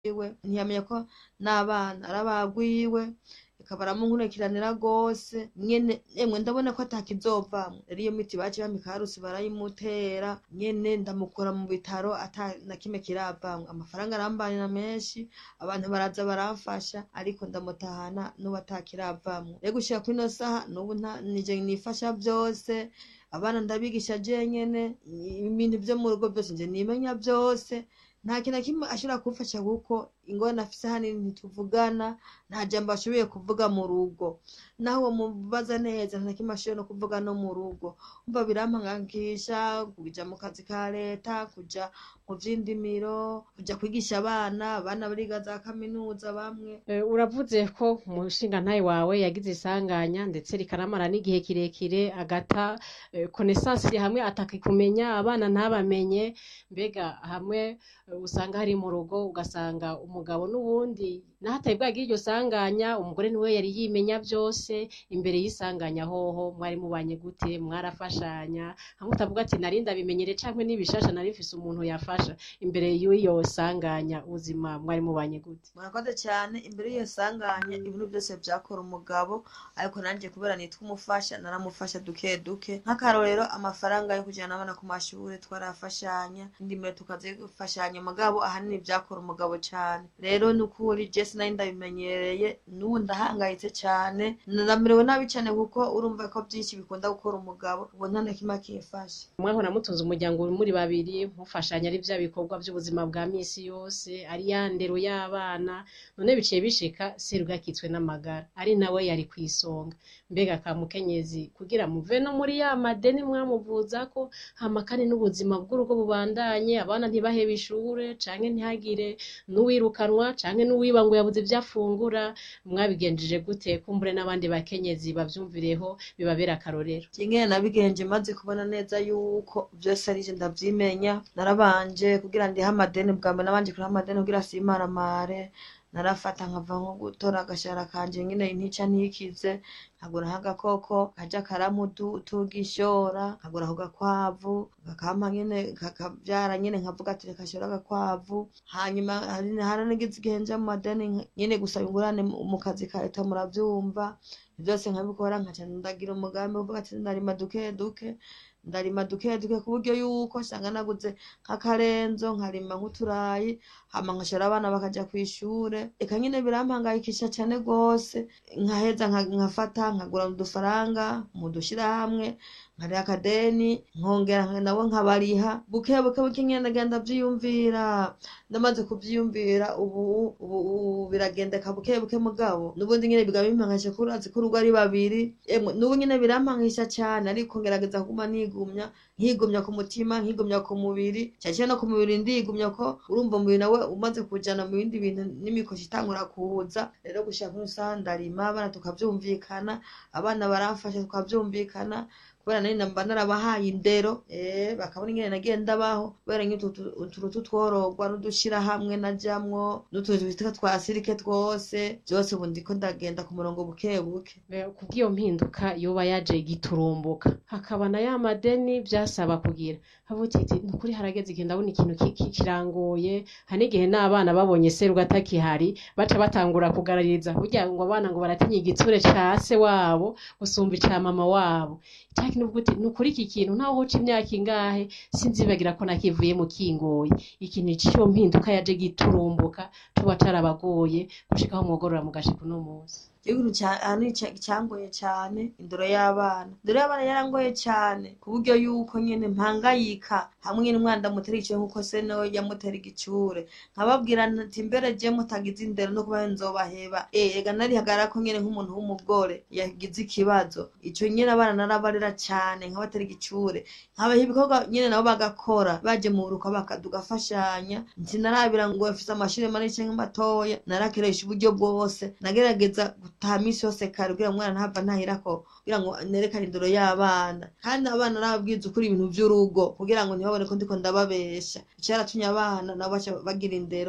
iwe ntiyamenya ko n'abana ari abagwiwe reka baramunkurikiranira rwose nyene emwe ndabona ko atakizovamwo rero iyo miti baciye bampa ikarusi barayimutera nyene ndamukura mu bitaro ata na kimwe kiravamwo amafaranga arambanira menshi abantu baraza baramfasha ariko ndamutahana n'ubu atakiravamwo rero gushika kwino saha n'ubu nta nije nifasha vyose abana ndabigisha jenyene ibintu vyo mu rugo vyose nje nimenya vyose nta kintu na kimwe ashobora kumfasha kuko ingorane afise hanini ntituvugana nta jambo ashoboye kuvuga mu rugo naho uwo mubaza neza nta kimwe ashoboye no kuvuga no mu rugo umva birampankakisha kuja mu kazi ka leta kuja mu vy'indimiro kuja kwigisha abana abana bariga za kaminuza bamwe Eh, uravuze ko umushingantahe wawe yagize isanganya ndetse rikaramara n'igihe kirekire agata eh, connaissance hamwe atakikumenya abana ntabamenye mbega hamwe eh, usanga hari mu rugo ugasanga umugabo n'ubundi naho atari bwagira iryo sanganya umugore niwe yari yimenya vyose imbere y'isanganya hoho mwari mubanye gute mwarafashanya hamwe utavuga ati nari ndabimenyere canke n'ibishasha nari mfise umuntu yafasha imbere y'iyo sanganya ubuzima mwari mubanye gute murakoze cyane imbere y'iyo sanganya ibintu byose vyakora umugabo ariko nanje kubera nitwa umufasha naramufasha duke duke nk'akarorero amafaranga yo kujana abana ku mashure twarafashanya indimiro tukazifashanya mugabo ahanini vyakora umugabo cane rero nukuri je sinari ndabimenyereye n'ubu ndahangayitse cane ndamerewe nabi cane kuko urumva ko vyinshi bikunda gukora umugabo ubu nta na kimwe akimfasha mwahora mutunze umuryango muri babiri mufashanya ari vya bikorwa vy'ubuzima bwa misi yose ari ya ndero y'abana none biciye bishika serugakitswe n'amagara ari nawe yari kw'isonga mbega ka mukenyezi kugira muve no muri ya madeni mwamuvuzako hama kandi n'ubuzima bw'urugo bubandanye abana ntibahebe ishure canke ntihagire n'uwirukanwa canke n'uwiba ngo yabuze ivyo afungura mwabigenjeje gute kumbure n'abandi bakenyezi bavyumvireho bibabera akarorero ingene nabigenje maze kubona neza yuko vyose arije ndavyimenya narabanje kugira ndihe amadeni bwa mbere nabanje kuriha amadeni kugira simaramare narafata nkava nko gutora agashara kanje nyine ntica ntikize nkagura nk'agakoko kaja karamutugishora nkagura ako gakwavu kakampa nyene kakavyara nyene nkavuga ati reka shora agakwavu hanyuma hari- haranigize igihe nja mu madeni nka- nyene gusaba ingurane mu mu kazi ka leta muravyumva vyose nkabikora nkaca ndagira umugambi uvuga ati ndarima duke duke ndarima duke duke ku buryo yuko nsanga naguze nk'akarenzo nkarima nk'uturayi hama nkashora abana bakaja kw'ishure eka nyene birampangayikisha cane rwose nkaheza nka- nkafata nkagura udufaranga mu dushirahamwe nkariha akadeni nkongera nka- nabo nkabariha buke buke buke nyene ndagenda vyiyumvira ndamaze kuvyiyumvira ubu ubu ubu biragendeka buke buke mugabo n'ubundi nyene biga bimpangisha ko urazi ko urugo ari babiri emwe n'ubu nyene birampangisha cane ariko ngerageza kuguma nigumya nkigumya ku mutima nkigumya ku mubiri cyane no ku mubiri ndigumya ko urumva umubiri nawe umaze kujana mu bindi bintu n'imikoshi itangura kuza rero gushaka nk'usaha ndarima abana tukavyumvikana abana baramfasha tukavyumvikana kubera nari namba narabahaye indero eh bakabona ingene nagiye ndabaho kubera nk'utu tu- utuntu tutworogwa n'udushirahamwe najamwo n'utuntu twitwa twa sirike twose vyose ubu ndiko ndagenda ku murongo buke buke Eh, kubw'iyo mpinduka yoba yaje giturumbuka hakaba na ya madeni vyasaba kugira havuga iti nukuri harageze igihe ndabona ikintu ki- ki- kirangoye hari n'igihe n'abana babonye seruga atakihari baca batangura kugarariza kugira ngo abana ngo baratinya igitsure ca se wabo gusumba ica mama wabo cya kintu uvuga uti nukuri iki kintu ntaho hoca imyaka ingahe sinzibagira ko nakivuye mu kingoye ikintu ciyo mpinduka yaje giturumbuka tuba carabagoye gushika aho mwogorora mugashika uno munsi ikintu cyane cyangoye cyane indoro y'abana indoro y'abana yarangoye cyane ku buryo yuko nyine mpangayika hamwe n'umwana mutera igice nk'uko se nawe yamutera igicure nkababwira nti mbere je mutagize indero no kuba nzobaheba eh ega narihagara ko nyine nk'umuntu w'umugore yagize ikibazo ico nyine abana narabarera cyane nkabatera igicure nkabaha ibikorwa nyine nabo bagakora baje mu buruka bakadugafashanya ntinarabira ngo bafise amashuri manini canke matoya narakeresha uburyo bwose nagerageza gutaha misi yose kare kugira ngo umwana ntava ntahirako kugira ngo nerekane indoro y'abana kandi abana narababwiza ukuri ibintu vy'urugo kugira ngo ntibabone ko ndiko ndababesha icaratumye abana nabo baca bagira indero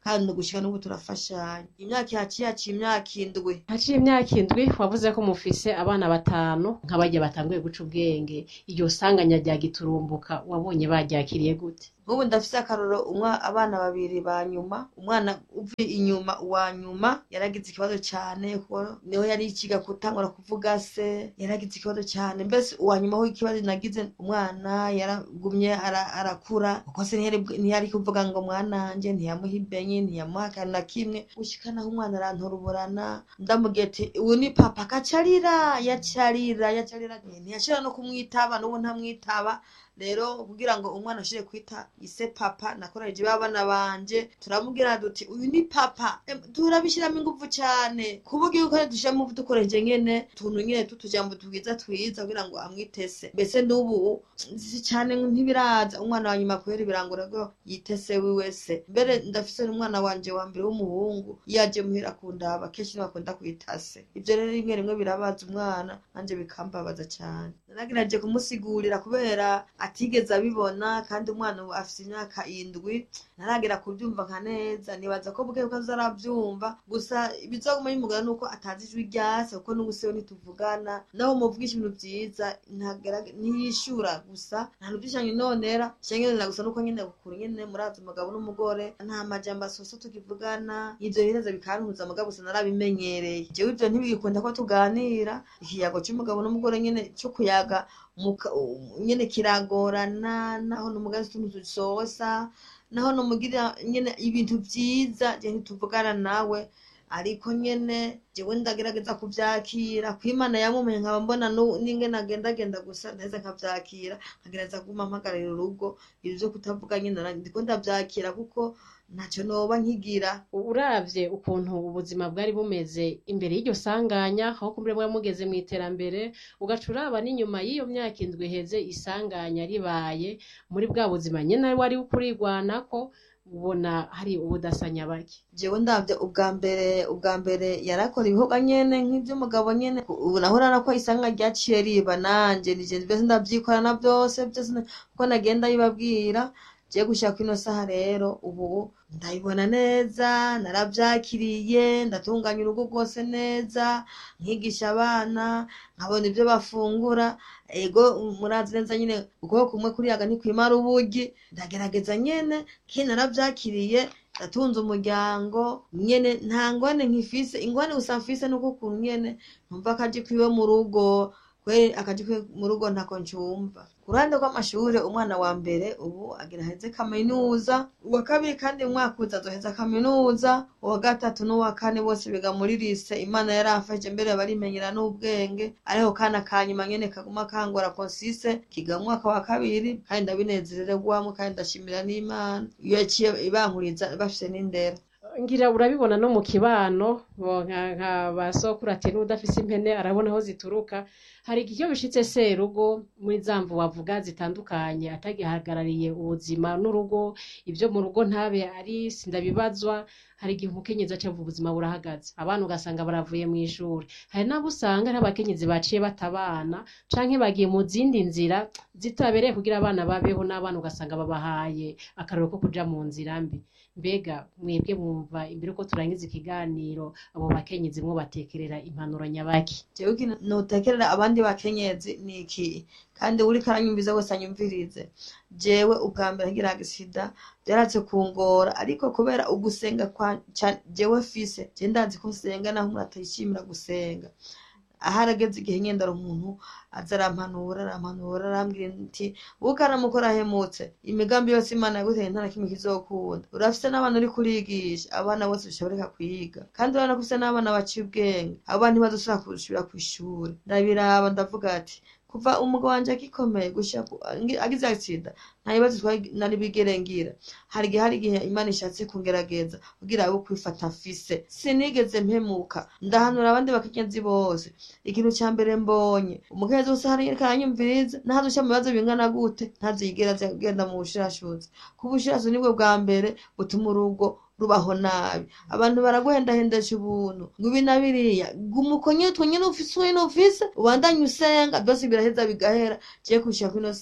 kandi gushika n'ubu turafashanya imyaka yaciye yaciye imyaka indwi haciye imyaka indwi wavuze ko mufise abana batanu nk'abarya batanguye guca ubwenge iryo sanganya rya giturumbuka wabonye baryakiriye gute nk'ubu ndafise akaroro umwa abana babiri ba nyuma umwana uvi inyuma uwa nyuma yaragize ikibazo cane kuko niho yari ikiga gutangura kuvuga se yaragize ikibazo cane mbese uwa nyuma ho ikibazo nagize umwana yaragumye ara- arakura kuko se ntiyari ntiyari kuvuga ngo mwananje ntiyamuha ibenye ntiyamuha akantu na kimwe gushika naho umwana aranturuburana ndamubwiye ati uyu ni papa akacarira yacarira yacarira ntiyashobora no kumwitaba n'ubu ntamwitaba rero kugira ngo umwana ashobore kwita ise papa nakoresheje babana banje turamubwira duti uyu ni papa Em, turabishiramo ingufu cane kuvuga yuko dushiramo dukoresheje nyene tuntu nyene tutujambo twiza twiza kugira ngo amwitese mbese n'ubu si cane ntibiraza umwana wa nyuma kubera ibirangura ko yitese wiwe se mbere ndafise n'umwana wanje wa mbere w'umuhungu iyo aje muhira kundaba kenshi niwe akunda kwita se ivyo rero rimwe rimwe birabaza umwana nanje bikambabaza cane naragerageje kumusigurira kubera atigeze abibona kandi umwana ubu afise imyaka indwi ntaragera kubyumva nka neza nibaza ko bwe ko azarabyumva gusa ibizoguma bimugana nuko atazi ijwi ryase kuko n'ubu siwe ntituvugana naho muvugisha ibintu vyiza ntagera- ntiyishura gusa nta ntuvyishanye nonera shangenera gusa nuko nyene gukura nyene murazi umugabo n'umugore nta majambo asosa tukivugana ivyo bihereza bikantuza mugabo gusa narabimenyereye jewe ivyo ntibigikunda ko tuganira ikiyago c'umugabo n'umugore nyene co kuyaga muka- nyene kiragorana naho n'umugazi utuntu dusosa naho numugira nyene ibintu vyiza je ntituvugana nawe ariko nyene jewe ndagerageza kuvyakira kwimana yamumenye nkaba mbona nu- n'ingene agendagenda gusa ndaheza nkavyakira nkagerageza kuguma mpagararira urugo ibyo vyo kutavuga nyene nara- ndiko ndavyakira kuko ntaco noba nkigira uravye ukuntu ubuzima bwari bumeze imbere y'iryo sanganya aho kumbure mwari mugeze mu iterambere ugaca uraba n'inyuma y'iyo myaka indwi iheze isanganya ribaye muri bwa buzima nyene wari kurigwanako ubona hari ubudasanya bake jewe ndavye ubwa mbere ubwa mbere yarakora ibikorwa nyene nk'ivy'umugabo nyene ubu naho urabona ko isanga ryaciye riba nanje nije vyose ndavyikorana vyose vyose na- kuko nagenda bibabwira je gushika kwino saha rero ubu ndabibona neza naravyakiriye ndatunganya urugo rwose neza nkigisha abana nkabona ivyo bafungura ego murazi neza nyine ukuboko kumwe kuriyaga ntikwimara ubugi ndagerageza nyene ki naravyakiriye ndatunze umuryango nyene nta ngwane nkifise ingwane gusa mfise nuko ukuntu nyene numva akaji kwiwe mu rugo kweri akaji kwiwe mu rugo ntako ncumva ku ruhande rw'amashure umwana wa mbere ubu agira aheze kaminuza uwa kabiri kandi mu mwaka uza azoheza kaminuza uwa gatatu n'uwa kane bose biga muri lise imana yarafashe mbere barimenyera n'ubwenge ariho kana kanyuma nyene kaguma kangora konsise kiga mu mwaka wa kabiri kandi ndabinezererwamwo kandi ndashimira n'imana iyo yaciye ibankuriza bafise n'indero ngira urabibona no mu kibano bo nka nka ba sokuru ati n'udafise impene arabona aho zituruka hari igihe iyo bishitse serugo muri za mvu wavuga zitandukanye atagihagarariye ubuzima n'urugo ibyo mu rugo ntabe ari sindabibazwa hari igihe umukenyezi aca avuga ubuzima burahagaze abana ugasanga baravuye mu ishuri hari n'abo usanga ari abakenyezi baciye batabana canke bagiye mu zindi nzira zitabereye kugira abana babeho n'abana ugasanga babahaye akarero ko kuja mu nzira mbi mbega mwebwe mwumva imbere uko turangiza ikiganiro abo bakenyezi mwo batekerera impanuro nyabaki jewe ikintu notekerera abandi bakenyezi ni iki kandi uriko aranyumviza wese anyumvirize jewe ubwa mbere ngira agisida vyaratse kungora ariko kubera ugusenga kwa ca- jewe fise je ndazi ko nsenga naho umuntu atishimira gusenga aharageze igihe nyendara umuntu aza arampanura arampanura arambwira nti buko aramukora ahemutse imigambi yose imana yaguteye nta na kimwe kizokunda urafise n'abana uri kurigisha abana bose bishoboreka kwiga kandi urabona ko ufise n'abana baciye ubwenge abo bana ntibazosubira gusubira kw'ishuri ndabiraba ndavuga ati kuva umugabo wanje agikomeye gushika ku- angi- agize agisida nta bibazo twari nari bigere ngira hari igihe hari igihe imana ishatse kungerageza kugira abo kwifata mfise sinigeze mpemuka ndahanura abandi bakenyezi bose ikintu ca mbere mbonye umukenyezi wese hari karanyumviriza ntazoca mu bibazo bingana gute ntazigera aza kugenda mu bushirashuzi kuko ubushirashuzi nibwo bwa mbere butuma urugo rubaho nabi abantu baraguhendahendesha ubuntu ngo ibi na biriya guma uko nyene utwo nyene ufise uko nyene ufise ubandanye usenga byose biraheza bigahera je kushika kwino sa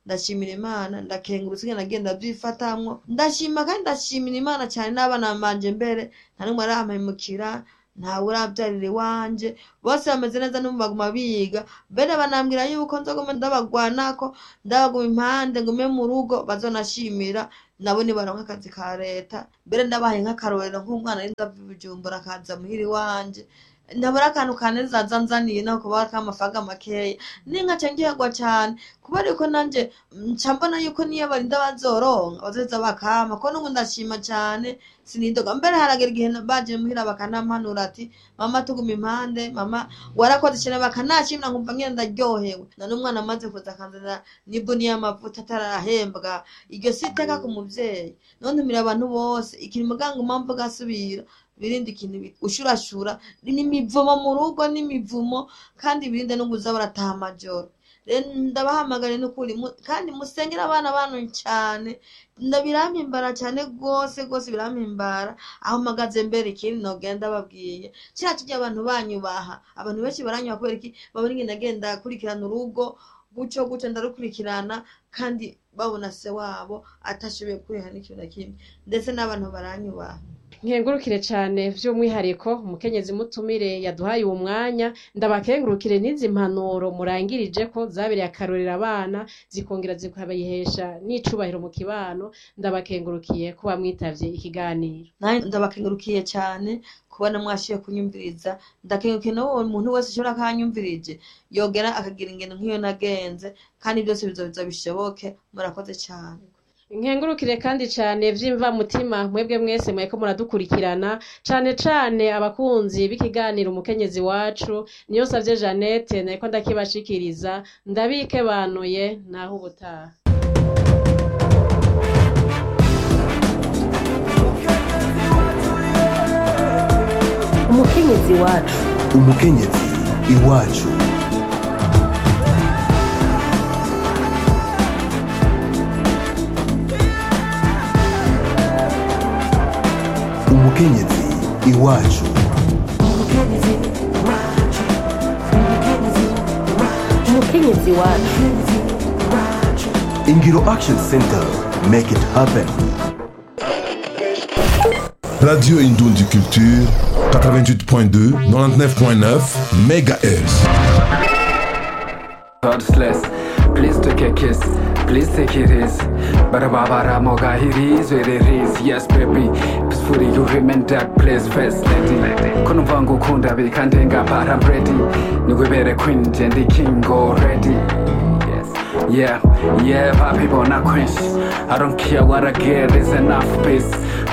ndashimira imana ndakengurutse ingene nagiye ndavyifatamwo ndashima kandi ndashimira imana cyane n'abana banje mbere nta n'umwe arampemukira ntawe urabyarira iwanje bose bameze neza n'ubu baguma biga mbere banambwira yuko nzoguma ndabagwanako ndabaguma impande ngume mu rugo bazonashimira nabo nibaronka akazi ka leta mbere ndabahaye nk'akarorero nk'umwana arinda ava i bujumbura akaza muhira iwanje ntabura akantu kanezaza nzaniye naho kuba k'amafaranga makeya ninka cengerwa cane kubera yuko nanje nca mbona yuko niyo barinda bazoronka bazoheza bakama ko n'ubu ndashima cane sinidoga mbere haragera igihe baje muhira bakanampanura ati mama tuguma impande mama warakoze cane bakanashimira nkumva ngene ndaryohewe na n'umwana amaze kuza akanzanira n'ibuni y'amavuta atarahembwa iryo si iteka ku muvyeyi none ntumira abantu bose ikintu muganga umamvu gasubira birinde ikintu bita ushurashura n'imivumo mu rugo n'imivumo kandi birinde no kuza barataha amajoro rero ndabahamagare n'ukuri mu- kandi musengere abana banyu cyane nda birampimbara cyane rwose rwose birampimbara aho mpagaze mbere ikindi nogenda babwiye kiriya kirya abantu banyubaha abantu benshi baranyubaha kubera iki babona ingene agenda akurikirana urugo gutyo gutyo ndarukurikirana kandi babona se wabo atashoboye kuriha n'ikintu na kimwe ndetse n'abantu baranyubaha nkengurukire cyane by'umwihariko umukenyezi mutumire yaduhaye uwo mwanya ndabakengurukire n'izi mpanuro murangirije ko zabereye akarorero abana zikongera zikabayihesha n'icubahiro mu kibano ndabakengurukiye kuba mwitavye ikiganiro nanjye ndabakengurukiye cyane kubona mwashiye kunyumviriza ndakengurukiye n'uwo muntu wese ushobora kanyumvirije yogera akagira ingendo nk'iyo nagenze kandi byose bizobiza bishoboke murakoze cyane nkengurukire kandi cyane vy'imva mutima mwebwe mwese mweko muradukurikirana cane cane abakunzi b'ikiganiro umukenyezi wacu niyo savye Jeannette nariko ndakibashikiriza ndabike banuye naho ubutaha umukenyezi wacu umukenyezi iwacu umukenyezi iwacu umukenyezi wacu ingiro action center make it happen Radio Indoundi Culture, 88.2, 99.9 MHz. Godless. Please take a kiss. Please take it easy. Barabara moga it is what it is. Yes, baby. Peacefully you remain that place first lady. Kuno vangu kunda bikandenga but I'm ready. Niwebere queen and the king already. Yes. Yeah, yeah, papi bona quench. I don't care what I get, there's enough space.